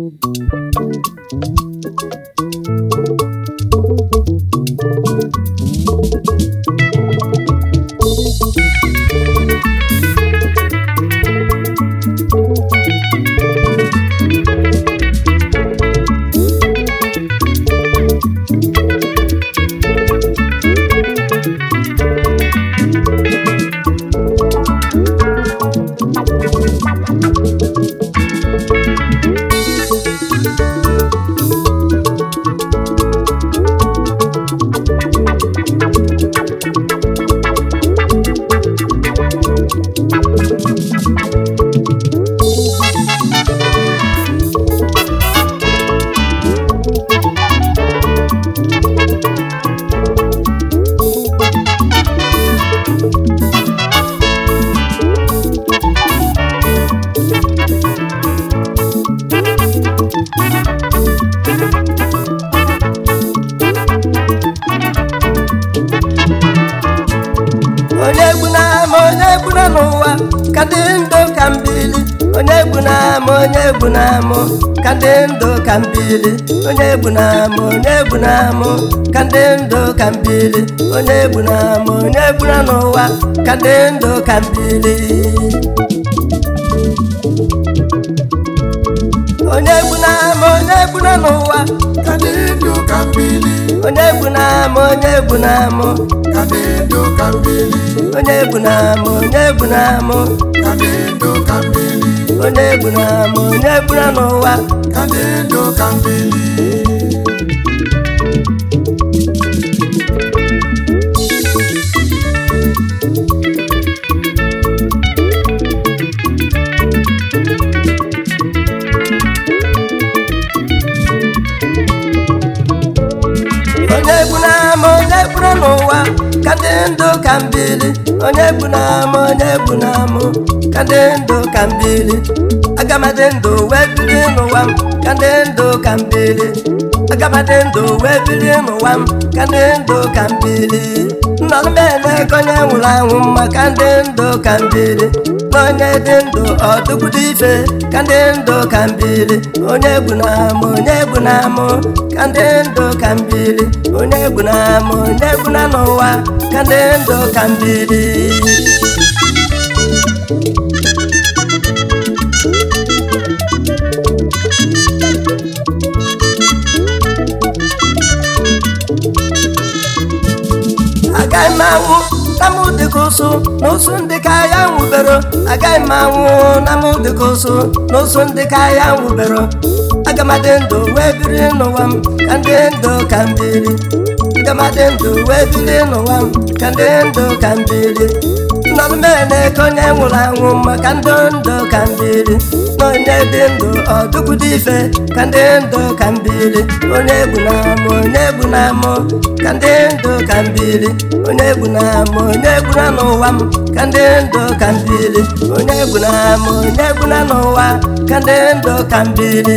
onye egbuna ama onye egbuna n'ụwa ka dị ndụ ka mbili onye egbuna ama onye egbuna amụ ka dị ndụ ka mbili onye egbuna ama onye egbuna amụ ka dị ndụ ka mbili onye egbuna ama onye egbuna n'ụwa ka dị ndụ ka mbili onye egbuna ama onye egbuna n'ụwa ka dị ndụ ka mbili onye egbuna ama onye egbuna amụ ka dị ndụ ka mbili onye egbuna ama onye egbuna amụ ka dị ndụ ka mbili onye egbuna ama onye egbuna n'ụwa ka dị ndụ ka mbili onye egbuna ama onye egbuna n'ụwa ka dị ndụ ka mbili onye egbuna ama onye egbuna amụ ka dị ndụ ka mbili agamadị ndụ wee biri n'ụwa m ka dị ndụ ka mbili agamadị ndụ wee biri n'ụwa m ka dị ndụ ka mbili nnọrọ m na-ego onye nwụrụ anwụ mma ka dị ndụ ka mbili na onye dị ndụ ọdụkwudo ife ka dị ndụ ka mbili onye egbuna ama onye egbuna amụ ka dị ndụ ka mbili onye egbuna ama onye egbuna n'ụwa ka dị ndụ ka mbili agaghị m anwụ na mụ dịka ụsụ na ụsụ ndị ka ya nwụbero agaghị m anwụ na mụ dịka ụsụ na ụsụ ndị ka ya nwụbero aga m adị ndụ wee biri n'ụwa m ka ndị ndụ ka m biri aga m adị ndụ wee biri n'ụwa m ka ndị ndụ ka m biri nnọdụ m na-eke onye nwụrụ anwụ maka ndụ ndụ ka m biri na onye dị ndụ ọdụkwudo ife ka ndị ndụ ka m biri onye egbu na amụ onye egbu na amụ ka ndị ndụ ka m biri onye egbu na amụ onye egbu na n'ụwa m ka ndị ndụ ka m biri onye egbu na amụ onye egbu na n'ụwa ka ndị ndụ ka m biri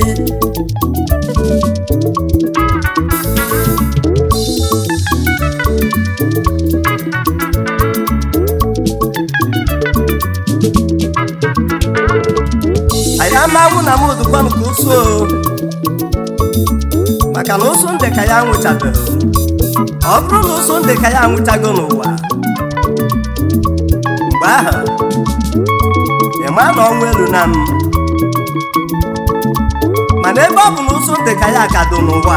anyị amanwụ na m dụkwa m ka ụsụ o maka na ụsụ ndị ka ya nwụchabeghị ọ bụrụ na ụsụ ndị ka ya nwụchago n'ụwa mgbe ahụ ịma na ọnwụ elu na m mana ebe ọ bụ na ụsụ ndị ka ya ka dị n'ụwa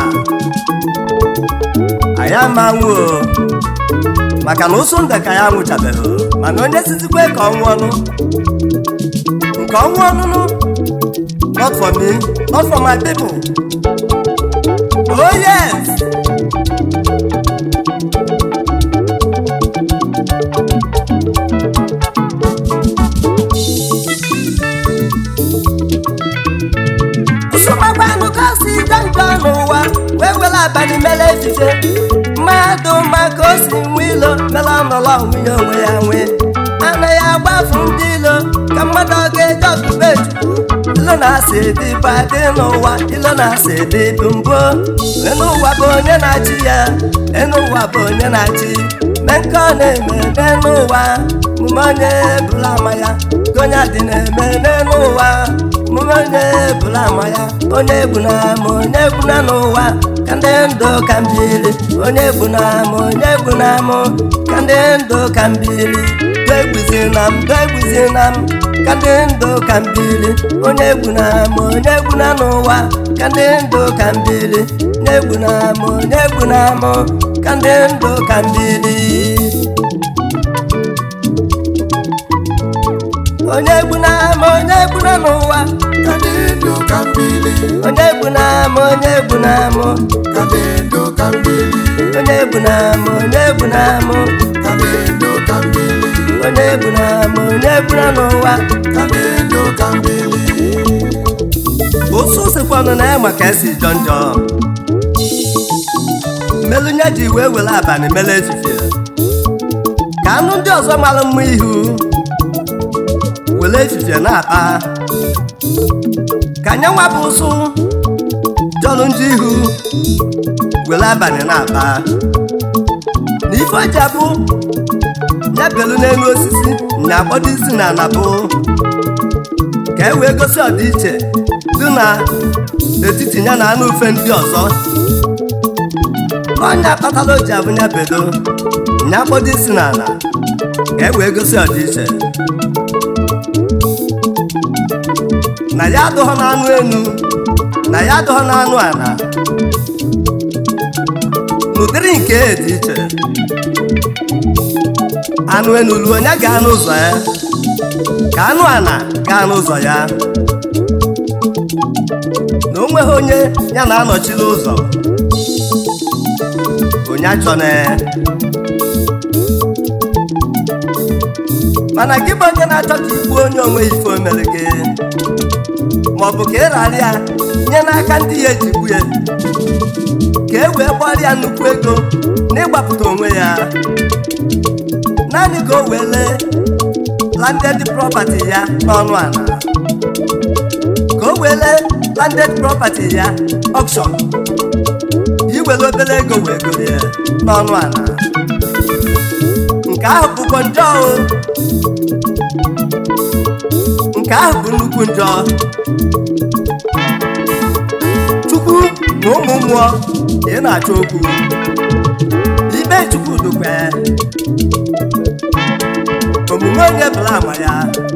anyị amanwụ o maka na ụsụ ndị ka ya nwụchabeghị mana onye sizikwe ka ọ nwụọnụ nke ọnwụ ọnụnụ not for me not for my people oh yes nsogbanụ ka o si dị njọ n'ụwa wee were abalị mere efife mmadụ maka o si nwe ilo mere ọnọrọ nwunye onwe ya nwee anaghị agbafu ndị ilo ka mmadụ ọ ga-eji ọtụbe chukwu ilo na-asị dị bụ adị n'ụwa ilo na-asị dị bụ mbụ n'ụwa bụ onye na-achị ya n'ụwa bụ onye na-achị mee nke ọ na-eme n'elu ụwa mume onye bụla ama ya ka onye dị na-eme n'elu ụwa mume onye bụla ama ya onye egbu na ama onye egbu na n'ụwa ka ndị ndụ ka mbili onye egbu na ama onye egbu na amụ ka ndị ndụ ka mbili degbuzi na m degbuzi na m ka ndị ndụ ka mbili onye egbu na ama onye egbu na n'ụwa ka ndị ndụ ka mbili onye egbu na ama onye egbu na amụ ka ndị ndụ ka mbili onye egbu na ama onye egbu na n'ụwa ka dị ndụ ka mbili onye egbu na ama onye egbu na amụ ka dị ndụ ka mbili onye egbu na ama onye egbu na amụ ka dị ndụ ka mbili onye egbu na ama onye egbu na n'ụwa ka dị ndụ ka mbili ụsụ sikwanụ na ya maka esi jọ njọ melụnye ji wee were abalị mere efifie ka anụ ndị ọzọ mara mma ihu were efifie na-akpa ka nye nwa bụ ụsụ jọrọ njọ ihu were abalị na-akpa na ife ọja bụ ya belu n'elu osisi nya akpọdo isi na anabụ ka e wee gosi ọdịiche dị na etiti ya na anụ ufe ndị ọzọ ọnya kpatara o ji abụ ya bedo nya kpọdo isi n'ala ka e wee gosi ọdịiche na ya adụghọ n'anụ enu na ya adụghọ n'anụ ala n'ụdịrị nke e dị iche anụ enu luo onye gaa n'ụzọ ya ka anụ ala gaa n'ụzọ ya na o nweghị onye ya na-anọchiri ụzọ onye achọna mana gị bụ onye na-achọ ka igbu onye onwe ife o mere gị maọbụ ka ị rara ya nye n'aka ndị ya ejigbu ya ka e wee gbara ya nnukwu ego n'ịgbapụta onwe ya naanị ka o wee lee landed property ya n'ọnụ ala ka o wee lee landed property ya auction iwere obere ego wee goro ya n'ọnụ ala nke ahụ bụkwa njọ o nke ahụ bụ nnukwu njọ chukwu na ụmụ mmụọ ka ị na-achọ okwu ibe chukwu dukwe omume onye bụla ama ya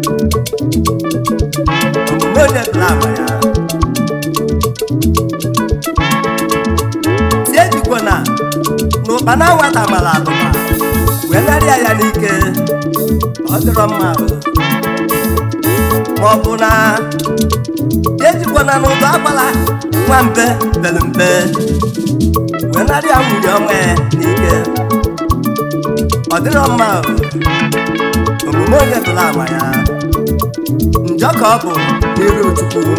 omume onye bụla ama ya tie jikwa na na ụkpana nwata mara abụba wee narịa ya n'ike ọ dịrọ mma ma ọ bụ na ejikwa na n'ụdọ agbala nwa mbe bere mbe wee narịa nwunye ọnwa ya n'ike ọ dịrọ mma omume onye bụla ama ya njọ ka ọ bụ n'iru chukwu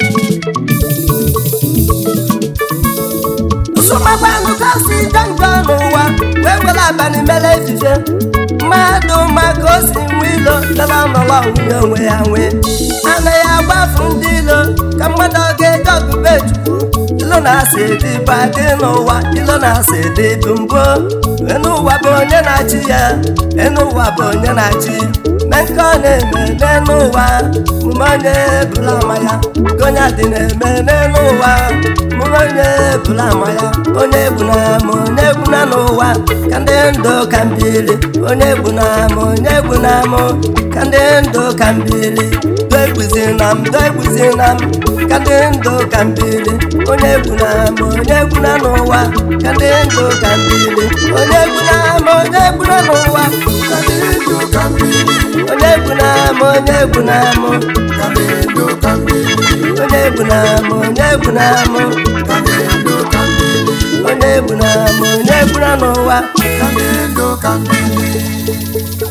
nsogbabanụ kasị jọ njọ n'ụwa wee were abalị mere echiche mmadụ maka o si nwe ilo dara n'ụlọ nwunye onwe ya nwee anaghị agbafu ndị ilo ka mmadụ ọ ga-eji ọgụbe chukwu ilo na-asị dị bụ adị n'ụwa ilo na-asị dị bụ mbụ n'ụwa bụ onye na-achị ya n'ụwa bụ onye na-achị mee nke ọ na-eme n'elu ụwa mume onye bụla ama ya ka onye dị na-eme n'elu ụwa mume onye bụla ama ya onye egbu na ama onye egbu na n'ụwa ka ndị ndụ ka mbili onye egbu na ama onye egbu na amụ ka ndị ndụ ka mbili do egbuzi na m do egbuzi na m ka ndị ndụ ka mbili onye egbu na ama onye egbu na n'ụwa ka ndị ndụ ka mbili onye egbu na ama onye egbu na n'ụwa ka dị ndụ ka mbili onye egbu na ama onye egbu na amụ ka dị ndụ ka mbili onye egbu na ama onye egbu na amụ ka dị ndụ ka mbili onye egbu na ama onye egbu na n'ụwa ka dị ndụ ka mbili